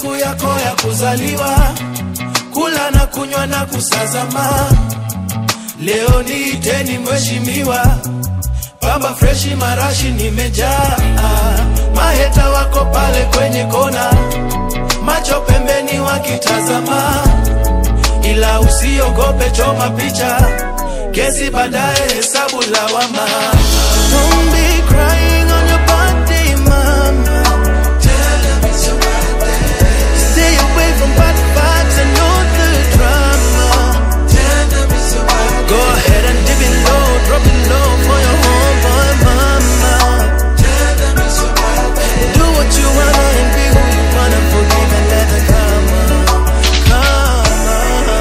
siku yako ya kuzaliwa, kula na kunywa na kusazama. Leo niiteni mheshimiwa, pamba freshi marashi nimejaa, maheta wako pale kwenye kona, macho pembeni wakitazama, ila usiogope, choma picha, kesi baadaye, hesabu lawama. Don't be crying on your birthday, mama. Tell them it's your birthday. Stay away from bad vibes and all the drama. Tell them it's your birthday. Go ahead and dip it low, drop it low for your homeboy mama. Tell them it's your birthday. Do what you wanna and be who you wanna. Forgive and let the karma, karma.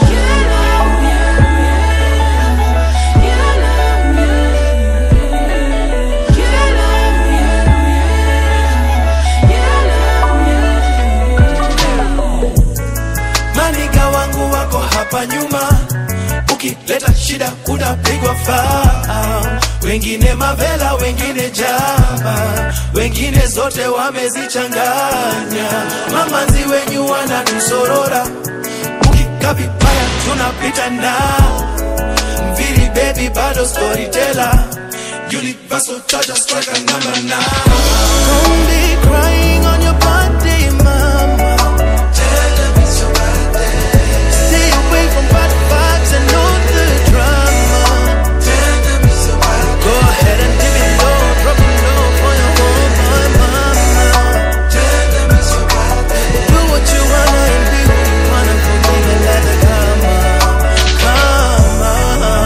Maniga wangu wako hapa nyuma, ukileta shida utapigwa faa. Wengine mavela, wengine jaba, wengine zote wamezichanganya. Mamanzi wenyu wanatusorora, ukikaa vibaya tunapita na mviri baby, bado storyteller Universal charger striker number nine. Don't be crying on your birthday, mama. Tell them it's your birthday. Stay away from bad vibes and all the drama. Tell them it's your birthday. Go ahead and dip it low, drop it low for your homeboy mama. Tell them it's your birthday. Do what you wanna and be who you wanna. Forgive and let the karma, karma.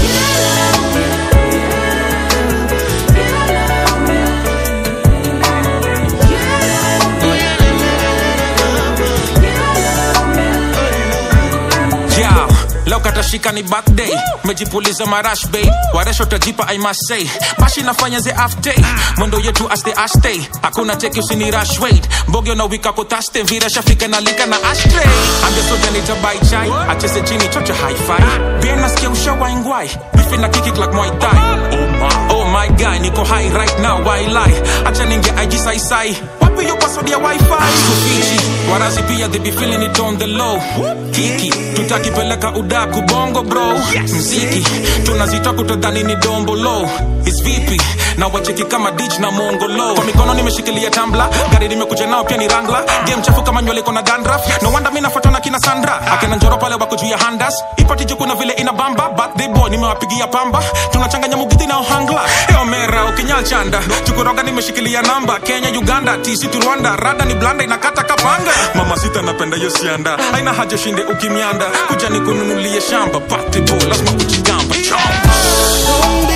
Yeah, leo katashika ni birthday mejipuliza marash bay waresho tajipa i must say bashi nafanya ze after mwendo yetu aste aste hakuna cheki usini rush wait mbogyo na wika kotaste mvira shafika na lika na ashtray ambia soja nitabai chai acheze chini chocha hi-fi bien nasikia ushawaingwai bifi na kiki like Muay Thai oh my, oh my guy niko high right now why lie acha ninge IG sai sai wapi yo password ya wifi Sufichi warazi pia they be feeling it on the low kiki tutakipeleka udaku bongo bro mziki tunazitoa kutodhani ni dombo low is vipi na wacheki kama dich na mongolo kwa mikono nimeshikilia tambla gari nimekuja nao pia ni rangla game chafu kama nywele iko na gandraf no wonder mimi nafuatwa na kina sandra akina njoro pale wako juu ya handas ipati juu kuna vile ina bamba birthday boy nimewapigia pamba tunachanganya mugiti na ohangla eo mera ukinyal chanda chukuroga nimeshikilia namba kenya uganda tisitu rwanda rada ni blanda inakata kapanga mama sita napenda hiyo sianda aina haja shinde ukimianda kuja nikununulie shamba birthday boy lazima kujigamba chomp Don't be